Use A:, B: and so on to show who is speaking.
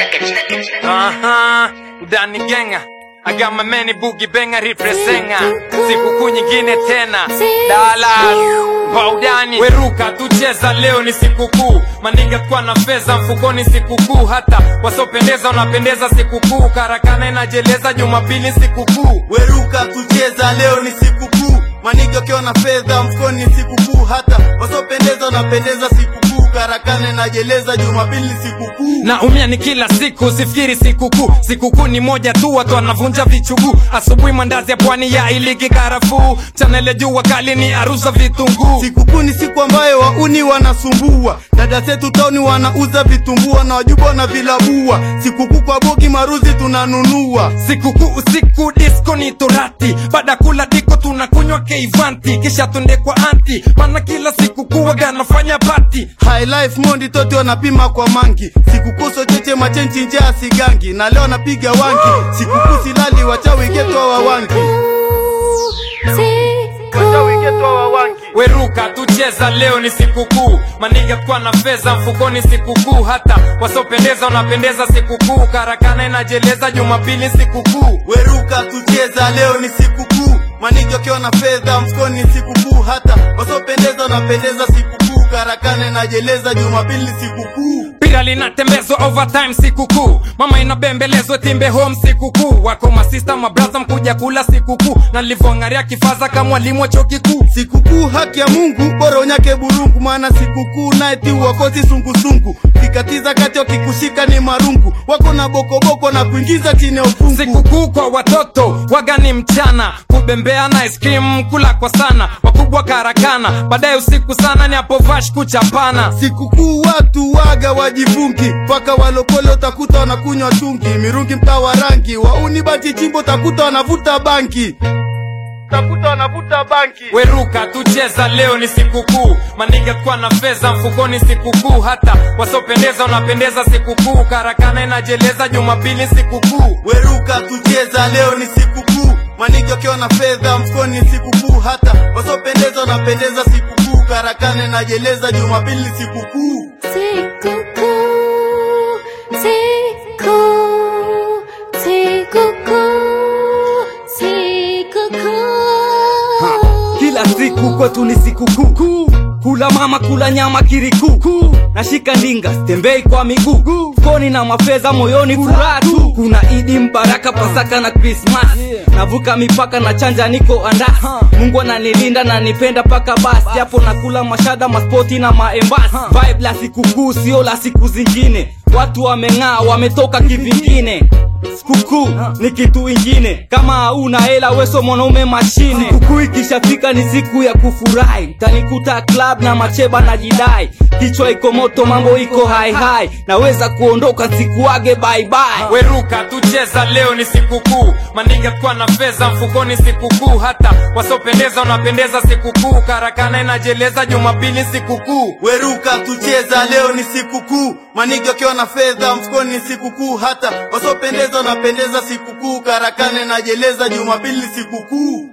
A: Aha, Dani Genga I got my many boogie benga represenga Sikukuu nyingine tena Dallas Baudani Weruka tucheza leo ni sikukuu Maniga kwa na fedha mfukoni sikukuu Hata wasopendeza wanapendeza sikukuu Karakana inajeleza Jumapili sikukuu
B: Weruka kucheza leo ni sikukuu, manigi wakiwa na fedha mfukoni ni sikukuu, hata wasopendeza wanapendeza sikukuu, karakane najeleza Jumapili ni sikukuu.
A: na umia ni kila siku sifikiri sikukuu sikukuu ni moja tu watu wanavunja vichuguu asubuhi mandazi ya pwani ya iliki karafuu chanele jua kali ni aruza vitunguu
B: Sikukuu ni siku ambayo wauni wanasumbua, dada zetu tauni wanauza vitumbua na wajuba na vilabua. Sikukuu kwa bogi maruzi tunanunua,
A: sikukuu usiku disko ni torati baada kula diko tunakunywa keivanti kisha tunde kwa anti mana kila sikukuu waga nafanya pati
B: high life mondi toti wanapima kwa mangi. Sikukuu socheche machenchi njaa sigangi, na leo napiga wangi. Sikukuu silali wachawi getwa wawangi, wachawi getwa wawangi.
A: weruka tucheza leo ni sikukuu maniga kwa na fedha mfukoni sikukuu hata wasopendeza wanapendeza sikukuu karakana inajeleza jumapili sikukuu
B: Weruka tucheza leo ni sikukuu, manigi wakiwa na fedha mfukoni ni sikukuu, hata wasopendeza wanapendeza sikukuu, karakane najeleza Jumapili ni sikukuu.
A: pira linatembezwa overtime sikukuu mama inabembelezwa timbe home sikukuu wako masista mabraza mkuja kula sikukuu na livongaria kifaza kama mwalimu wa chuo kikuu
B: Sikukuu haki ya Mungu, bora unyake burungu, maana sikukuu naeti wakosi sungusungu, kikatiza kati wakikushika ni marungu, wako na bokoboko na kuingiza chini ya ufungu.
A: sikukuu kwa watoto wagani mchana kubembea na ice cream kula kwa sana wakubwa karakana baadaye usiku sana ni hapo vash kuchapana
B: Sikukuu watu waga wajifungi, mpaka walokole utakuta wanakunywa tungi, mirungi mtaa wa rangi, wauni bati chimbo utakuta wanavuta banki, utakuta wanavuta banki.
A: weruka tucheza leo ni sikukuu maniga kwa na fedha mfukoni sikukuu hata wasopendeza wanapendeza sikukuu karakana inajeleza jumapili sikukuu
B: Weruka tucheza leo ni sikukuu, manigi wakiwa na fedha mfukoni ni sikukuu, hata wasopendeza wanapendeza sikukuu, karakane najeleza Jumapili ni sikukuu.
C: Kila siku kwetu ni sikukuu, kula mama, kula nyama kirikuu, nashika ndinga, tembei kwa miguu, koni na mafedha, moyoni furaha tu. Kuna Idi Mbaraka, Pasaka na Krismas, navuka mipaka na chanja, niko andasi. Mungu ananilinda na nipenda paka basi, japo nakula mashada, maspoti na maembasi. Vibe la sikukuu sio la siku zingine, watu wameng'aa, wametoka kivingine sikukuu ni kitu ingine kama hauna hela weso mwanaume mashine sikukuu ikishafika ni siku ya kufurahi tanikuta club na macheba na jidai kichwa iko moto mambo iko hai hai naweza kuondoka sikuage bye bye
A: weruka tucheza leo ni sikukuu maniga kwa na fedha mfukoni sikukuu hata wasopendeza wanapendeza sikukuu karakana inajeleza jumapili sikukuu
B: Weruka tucheza leo ni sikukuu, manigi wakiwa na fedha mfukoni ni sikukuu, hata wasopendeza wanapendeza sikukuu, karakane najeleza Jumapili ni sikukuu.